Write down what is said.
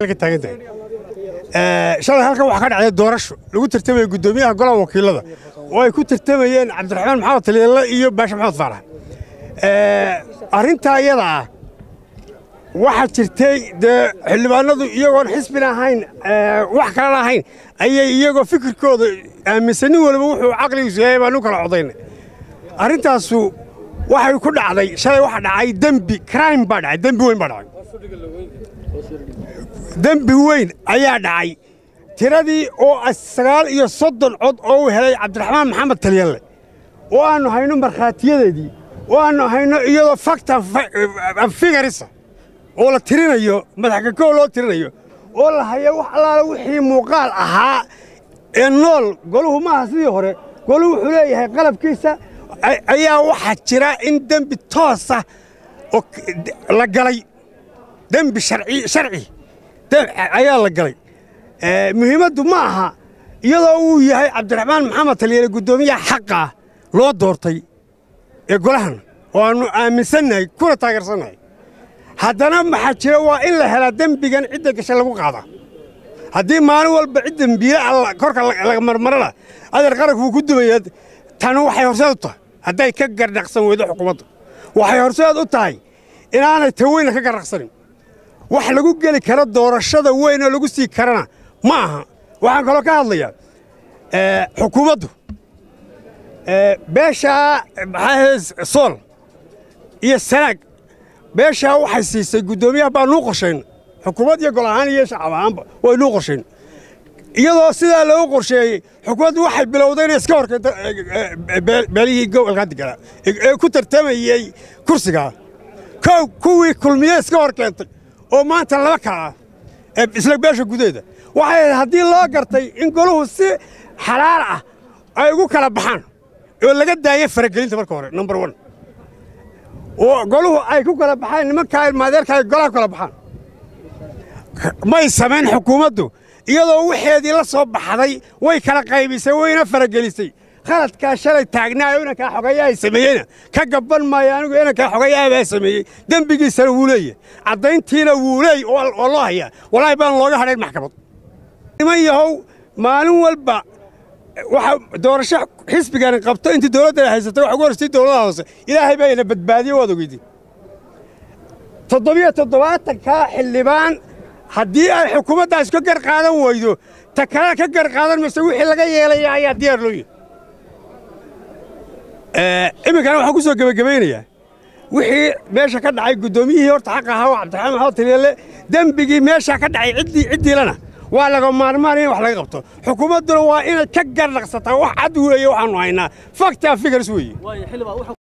shalay halkan waxaa ka dhacday doorasho lagu tartamaya guddoomiyaha golaha wakiilada oo ay ku tartamayeen cabdiraxmaan maxamed taliyalle iyo baashe maxamed faarax arrintaa iyada ah waxaa jirtay dee xildhibaanadu iyagoon xisbina ahayn wax kalena ahayn ayay iyagoo fikirkooda aaminsan nin waliba wuxuu caqligiisu yahay baanu kala codaynay arrintaasu waxay ku dhacday shalay waxa dhacay dembi crime baa dhacay dembi weyn baa dhacay dembi weyn ayaa dhacay tiradii oo sagaal iyo soddon cod oo uu helay cabdiraxmaan maxamed talyalle oo aannu hayno markhaatiyadeedii oo aannu hayno iyadoo fakta figarisa oo la tirinayo madaxkakoo loo tirinayo oo la hayo wax allaala wixii muuqaal ahaa ee nool goluhu maaha sidii hore goluhu wuxuu leeyahay qalabkiisa ayaa waxaa jira in dembi toosa oo la galay dembi sharci ayaa la galay muhiimaddu ma aha iyadoo uu yahay cabdiraxmaan maxamed taliyale guddoomiyaha xaqaa loo doortay ee golahan oo aannu aaminsannahay kuna taageersannahay haddana maxaa jira waa in la helaa dembigan cidda gasha lagu qaadaa haddii maalin walba cid dembiile korka laga marmarana adeer qaranku wuu ku dumaya tanu waxay horseed u tahay hadday ka gardhaqsan weydo xukuumadda waxay horseed u tahay inaanay ta weyna ka gardhaqsanin wax lagu geli karo doorashada weyn oo lagu sii karana ma aha waxaan kaloo ka hadlayaa xukuumaddu beeshaa maxaa sool iyo sanaag beeshaa waxay siisay guddoomiyaha baa nuu qorshayna xukuumad iyo gol ahaan iyo shacab ahaanba way nuu qorshayn iyadoo sidaa loogu qorsheeyey xukuumaddu waxay bilowday inay iska horkeento beelihii gobolka deganaa ee ku tartamayey kursigaa kow kuwii kulmiye iska hor keentay oo maanta laba kala ah isla beesha gudaheeda waxay haddii loo gartay in goluhu si xalaal ah ay ugu kala baxaan oo laga daayo faragelinta marka hore number one oo goluhu ay ku kala baxaan nimankaa ilmaadeerka ay golaha ku kala baxaan may samayn xukuumaddu iyadoo waxeedii la soo baxday way kala qaybisay wayna faragelisay khaladkaa shalay taagnaayo inankaa xogayaa ay sameeyeyna ka gabban maayo anigu inankaa xogayaa baa sameeyey dembigiisana wuu leeyahy caddayntiina wuu leey oo loo hayaa walaahi baan looga hadhayn maxkamad niman yahow maalin walba waxa doorasho xisbigani qabto intii dowladdan haysatay waxa ugu horsay dowladaha hoose ilaahay baa ina badbaadiye waad ogeydi toddobiyo toddobaatankaa xildhibaan haddii ay xukuumaddaas ka gar qaadan weydo ta kalena ka gar qaadan mayse wixii laga yeelaya ayaa diyaar loo yahay iminkana waxaan ku soo gebagabaynayaa wixii meesha ka dhacay guddoomiyihii horta xaq ahaa oo cabdiraxmaan maxamed taliyalle dembigii meesha ka dhacay ciddii ciddiilana waa laga maarmaan in wax laga qabto xukuumadduna waa inay ka gardhaqsataa wax cad weeye waxaannu haynaa faktaa figars weeye